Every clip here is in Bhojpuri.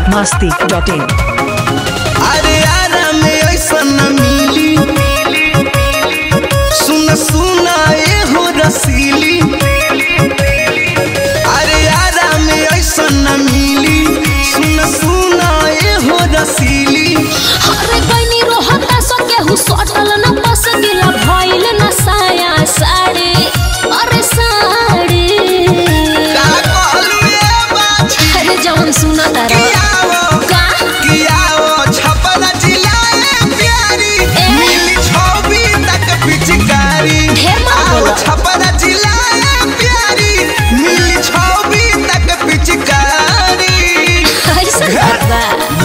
मस्ती डॉट इन अरे आरा में ऐसा न मिली सुन सुना ए हो रसीली अरे आरा में ऐसा न मिली सुन सुना ए हो रसीली अरे बनी रोहता सो केहू सटल न बस गिला भइल न साया साड़ी अरे साड़ी का कहलू ए बाछी अरे जवन सुना तारा कियावो का कियावो छपरा जिलाए प्यारी ए? मिली छौबी तक पिचकारी ढेर मत आओ बोलो। छपरा जिलाए प्यारी मिली छौबी तक पिचकारी कैसे करबा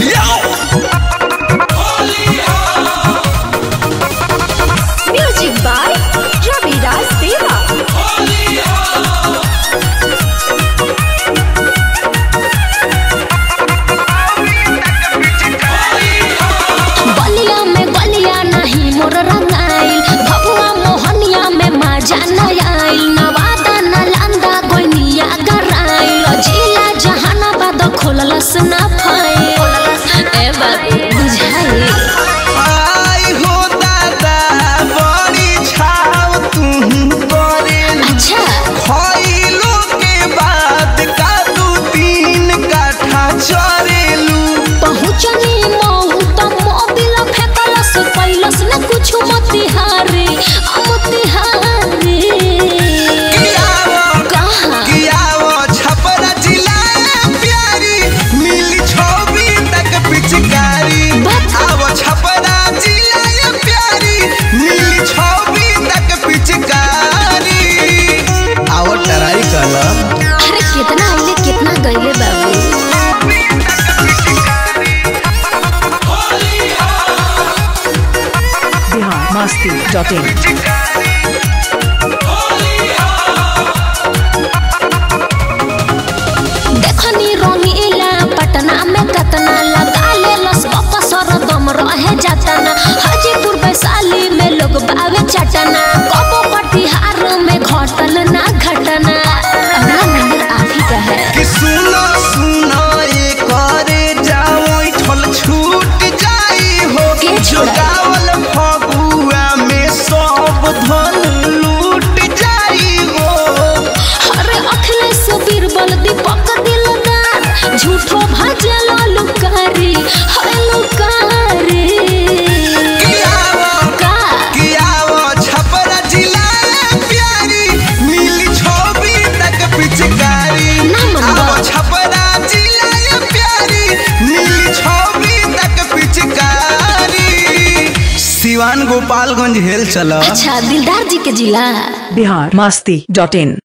म्यूजिक बाय रवि राज देवा बलिया में बलिया नहीं मोर रंगाइल भगवा मोहनिया में मजा न आइल नवादा नालंदा गोइनिया गराइल जिला जहानाबाद खोललस ना फाइल ए बाबू बुझाइल आई हो दादा बड़ी छाव तू करे अच्छा खइलो के बाद का दू तीन काठा चरेलू पहुँचनी मऊ त मोबिल फेकलस पैलस न कुछ मोतिहारी मोतिहारी कियावो कहाँ कियावो छपरा जिलाए प्यारी मिली छौबी तक पिचकारी बस। आवो छपरा जिलाए प्यारी मिली छौबी तक पिचकारी आवो टराई कला अरे कितना आइले कितना गईले बाबू बिहार मस्ती डॉट इन देखनी रंगीला पटना में कतना लगा ले लस बकसर दम रहे जातना हाजीपुर वैशाली में लोग बावे चटना कबो कटिहार में घटल ना घटना अपना नंबर आप ही का है कि सुनो सुनो ये करे जाओ ठल छूट जाई हो के जो छुड़ाई? गावल फगुआ में सब धन लूट जाई हो अरे अखिलेश बीरबल दीपक दिलदार झूठो भजल लुकारी हरे लुकारी कियावो का कियावो छपरा जिलाए प्यारी मिली छौबी तक पिचकारी ना मनवा। आवो छपरा जिलाए प्यारी मिली छौबी तक पिचकारी सिवान गोपालगंज हेल चला अच्छा दिलदार जी के जिला बिहार मस्ती डॉट इन